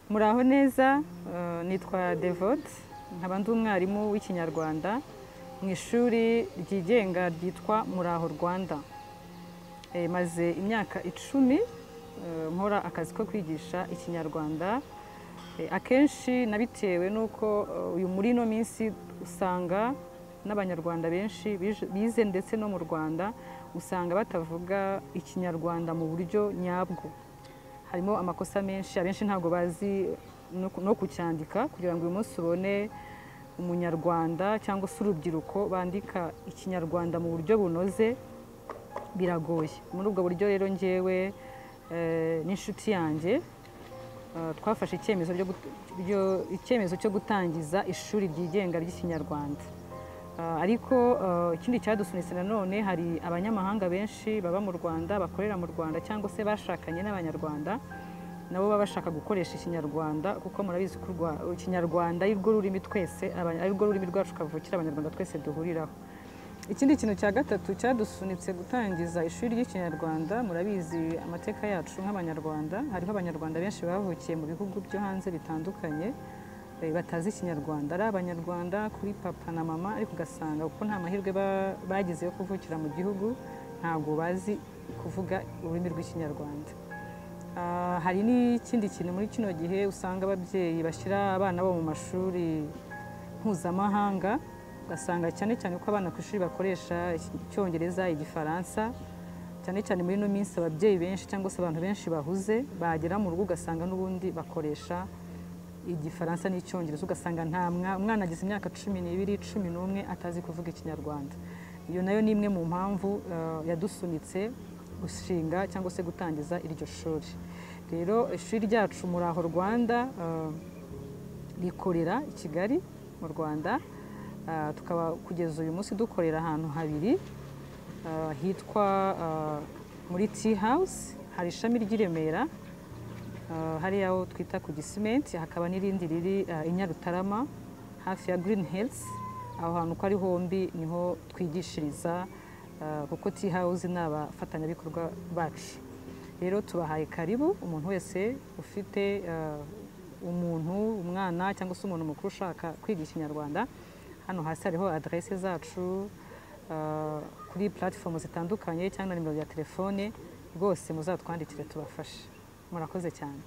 muraho neza nitwa devote nkaba ndi umwarimu w'ikinyarwanda mu ishuri ryigenga ryitwa muraho rwanda maze imyaka icumi nkora akazi ko kwigisha ikinyarwanda akenshi nabitewe n'uko uyu muri ino minsi usanga n'abanyarwanda benshi bize ndetse no mu rwanda usanga batavuga ikinyarwanda mu buryo nyabwo harimo amakosa menshi abenshi ntabwo bazi no kucyandika kugira ngo uyu munsi ubone umunyarwanda cyangwa se urubyiruko bandika ikinyarwanda mu buryo bunoze biragoye muri ubwo buryo rero ngewe n'inshuti yanjye twafashe icyemezo cyo gutangiza ishuri ryigenga ry'ikinyarwanda ariko ikindi cyadusunitse nanone hari abanyamahanga benshi baba mu rwanda bakorera mu rwanda cyangwa se bashakanye n'abanyarwanda nabo baba bashaka gukoresha ikinyarwanda kuko murabizi ko ikinyarwanda ari rwo rurimi twese ari rwo rurimi rwacu kavukira abanyarwanda twese duhuriraho ikindi kintu cya gatatu cyadusunitse gutangiza ishuri ry'ikinyarwanda murabizi amateka yacu nk'abanyarwanda hariho abanyarwanda benshi bavukiye mu bihugu byo hanze bitandukanye batazi ikinyarwanda ari abanyarwanda kuri papa na mama ariko ugasanga kuko nta mahirwe bagize yo kuvukira mu gihugu ntabwo bazi kuvuga ururimi rw'ikinyarwanda hari n'ikindi kintu muri kino gihe usanga ababyeyi bashyira abana babo mu mashuri mpuzamahanga ugasanga cyane cyane ko abana ku ishuri bakoresha icyongereza igifaransa cyane cyane muri ino minsi ababyeyi benshi cyangwa se abantu benshi bahuze bagera mu rugo ugasanga n'ubundi bakoresha igifaransa n'icyongereza ugasanga nta mwana agize imyaka cumi n'ibiri cumi n'umwe atazi kuvuga ikinyarwanda iyo nayo ni imwe mu mpamvu yadusunitse gushinga cyangwa se gutangiza iryo shuri rero ishuri ryacu muri aho rwanda rikorera i kigali mu rwanda tukaba kugeza uyu munsi dukorera ahantu habiri hitwa muri tea house hari ishami ry'i remera hari aho twita ku gisimenti hakaba n'irindi riri i nyarutarama hafi ya green hills aho hantu uko ari hombi niho twigishiriza kuko tea house ni abafatanyabikorwa bacu rero tubahaye karibu umuntu wese ufite umuntu umwana cyangwa se umuntu mukuru ushaka kwiga ikinyarwanda hano hasi hariho aderese zacu kuri puratifomu zitandukanye cyangwa na nimero ya telefone rwose muzatwandikire tubafashe murakoze cyane